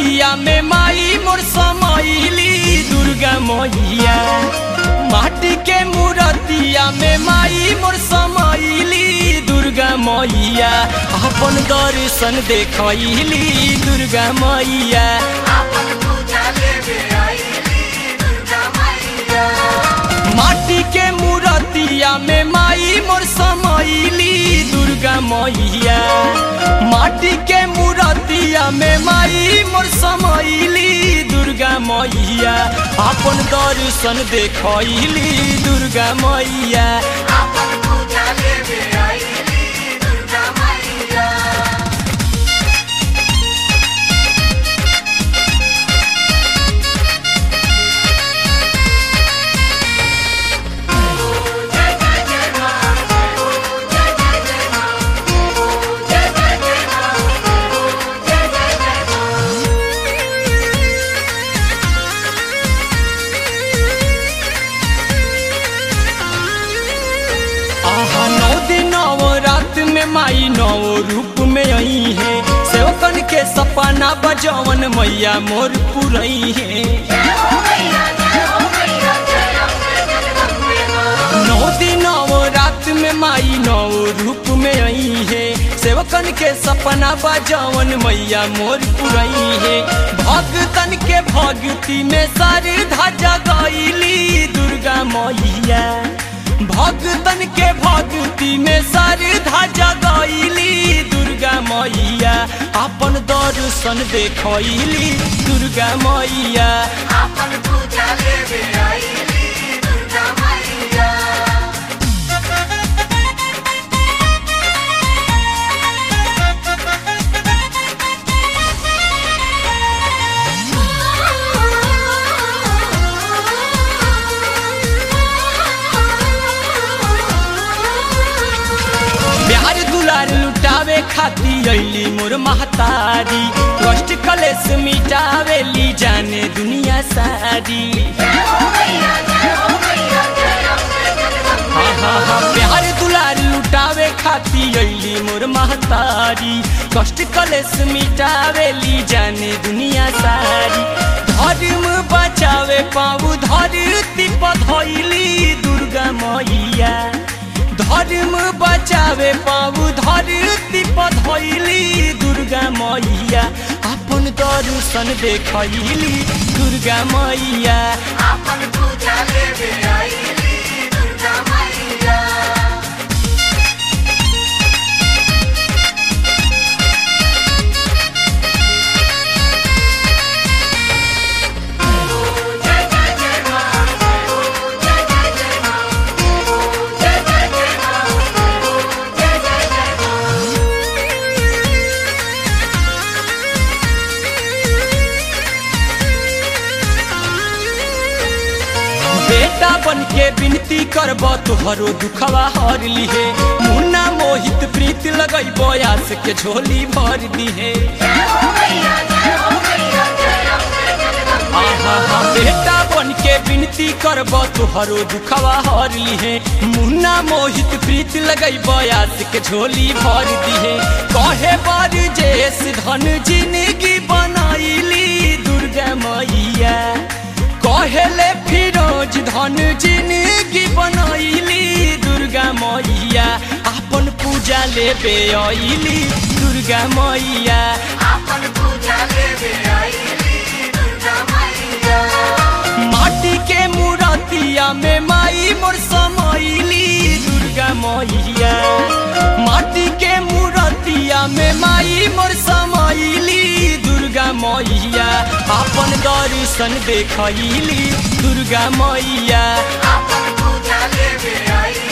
मूरतिया में माई मोर समैली दुर्गा मैया माटी के मूरतिया में माई मोर समैली दुर्गा मैया अपन दर्शन देखैली दुर्गा मैया आपन पूजा लेवे आईली दुर्गा मैया माटी के मूरतिया में माई मोर समैली दुर्गा मैया माटी के मूरतिया में माई मोर समैली दुर्गा मैया अपन दर्शन देखैली दुर्गा मैया आपन पूजा लेवे आईली दुर्गा मैया आहा नौ दिन नौ रात में माई नौ रूप में आई है सेवकन के सपना बजवन मैया मोर पुरई है नौ दिन नौ रात में माई नौ रूप में आई है सेवकन के सपना बजवन मैया मोर पुरई है भगतन के भक्ति में सारी ध्वजा गईली दुर्गा मैया भगतन के भक्ति में सारी ध्वजा गईली दुर्गा मैया अपन दर्शन देखैली दुर्गा मैया आपन पूजा लेवे आईली दुर्गा मैया प्यार दुलार लुटावे खाती अली मोर महतारी कष्ट कलेस मिटावेली जाने दुनिया सारी हाँ हाँ हाँ प्यार दुलार लुटावे खाती अली मोर महतारी कष्ट कलेस मिटावेली जाने दुनिया सारी धर्म बचावे पाऊ धरती पधैली दुर्गा मैया धर्म बचावे पाऊ धरती पधैली दुर्गा मैया अपन दर्शन देखैली दुर्गा मैया आपन पूजा लेवे आईली दुर्गा मैया बेटा बन के विनती करब तुहरो दुखवा हर लिहे मुन्ना मोहित प्रीत लगई बयास के झोली भर दिहे आहा हा बेटा बन के विनती करब तुहरो दुखवा हर लिहे मुन्ना मोहित प्रीत लगई बयास के झोली भर दिहे कहे बर जेस धन जिंदगी बनाईली दुर्गा मैया कहेले फिरोज धन जिंदगी बनैली दुर्गा मैया अपन पूजा लेबे अइली दुर्गा मैया आपन पूजा लेवे आईली दुर्गा मैया माटी के मूरतिया में माई मोर समैली दुर्गा मैया माटी के मूरतिया में माई मोर समैली दुर्गा मैया अपन दर्शन देखैली दुर्गा मैया आपन पूजा लेवे आईली